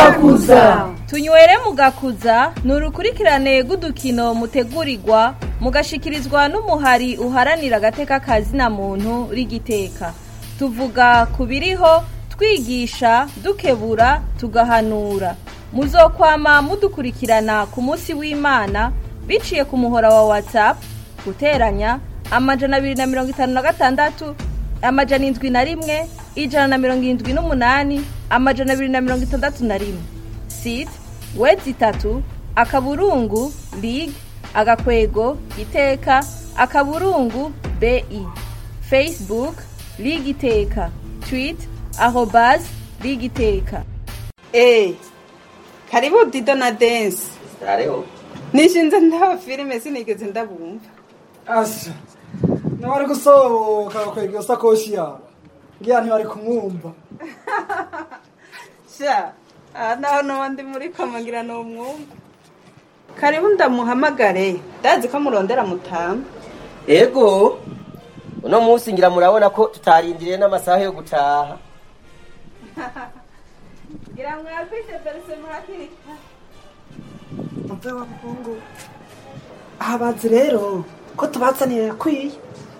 mugakuza tunywere mugakuza ni urukurikirane rw'udukino mutegurirwa mugashikirizwa n'umuhari uharanira agateka kazina muntu rigiteka tuvuga ku biriho twigisha dukebura tugahanura muzokwama mudukurikirana ku munsi w'imana biciye ku muhora wa whatsapp guteranya amajana abiri na mirongo itanu na gatandatu amajana indwi na rimwe ijana na mirongo irindwi n'umunani amajana abiri na mirongo itandatu na rimwe site wezi itatu akaburungu lig agakwego iteka akaburungu bi facebook lig iteka tweet arobas lig iteka Eh, karibu Dido na Dance. Hariho. Nishinze ndaba filime sinigeze ndabumva. asha nawari gusohoka bakwega iyo sakoshi yawe ngira ntiwari kumwumva Sha, aha naho noba ndi muri kamangira no mwumva. Karibu ndamuhamagare. Ndazi ko murondera mutama. Ego. Uno munsi ngira murabona ko tutarindiriye n'amasaha yo gutaha. Ngira mwafise verse muhakiri. mve wa muhungu aha bazi rero ko tubazaniye yakwiye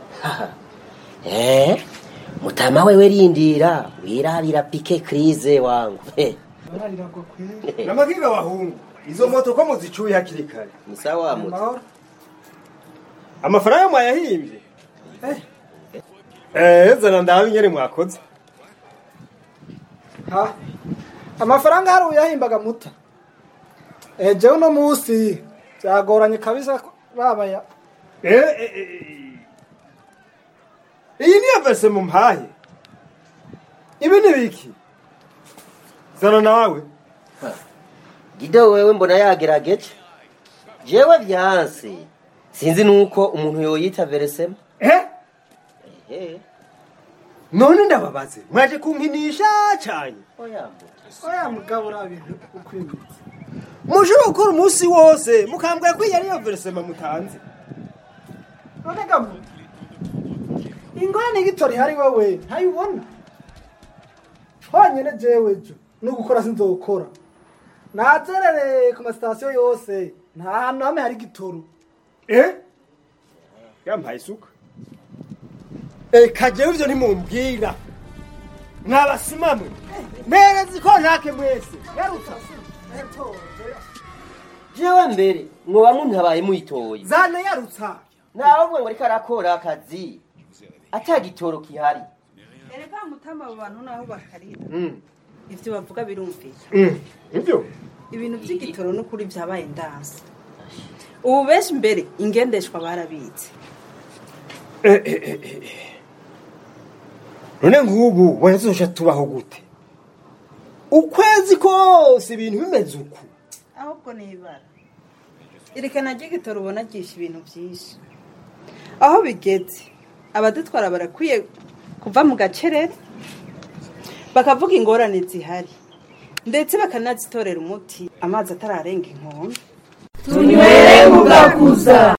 Eh? Mutama wewe rindira, wirabira pike krize wangu. Eh, bararirago kwe namagiga abahungu izo moto ko muzicuye hakiri kare ni sawa muti. amahoro amafaranga mwayahimbye eh eh zana ndabe nyene mwakoze ha amafaranga hari uyahimbaga muta eh jewe uno munsi byagoranye kabisa ko babaya eh eh, eh. iyi niyo verse mumpaye ibi ni biki zana nawe Gido wewe mbona yagerageje? Jewe vyanse. Sinzi nuko umuntu yoyita veresema. eh Eh. none ndababaze mwaje kumpinisha cyane Oya muti. oya mugabo urabintu ukwimitse mushobora gukora umunsi wose mukambwira ko iyi ariyo versema mutanze none gamu ingorane gitori hari wowe ntayibona honyine jewe jo no gukora sinzokora nazerere ku masitasiyo yose nta hantu hamwe hari gitoro eh yampaye isuka eh kajewe ivyo ntimumbwira mwabasimamwe mperezi ko ntake mwese garuka Jewe mbere mwoba muntabaye muyitoye. zane yarutsa Nawe ngo ariko arakora akazi. Atagitoro kihari. Ereka mutama abo bantu naho bakarira. mm Ivyo bavuga birumvira. mm ivyo Ibintu by'igitoro n'ukuri byabaye ndanse. Ubu benshi mbere ingendeshwa barabitse. eh eh eh eh. none nk'ubu wazosha tubaho gute ukwezi kose ibintu bimeze uku ahubwo ni ibara irekana ry'igitoro ubona ryishe ibintu byinshi aho bigeze abadutwara barakwiye kuva mu gacerere bakavuga ingorane zihari ndetse bakanazitorera umuti amazi atararenga inkombe tunywere mugakuza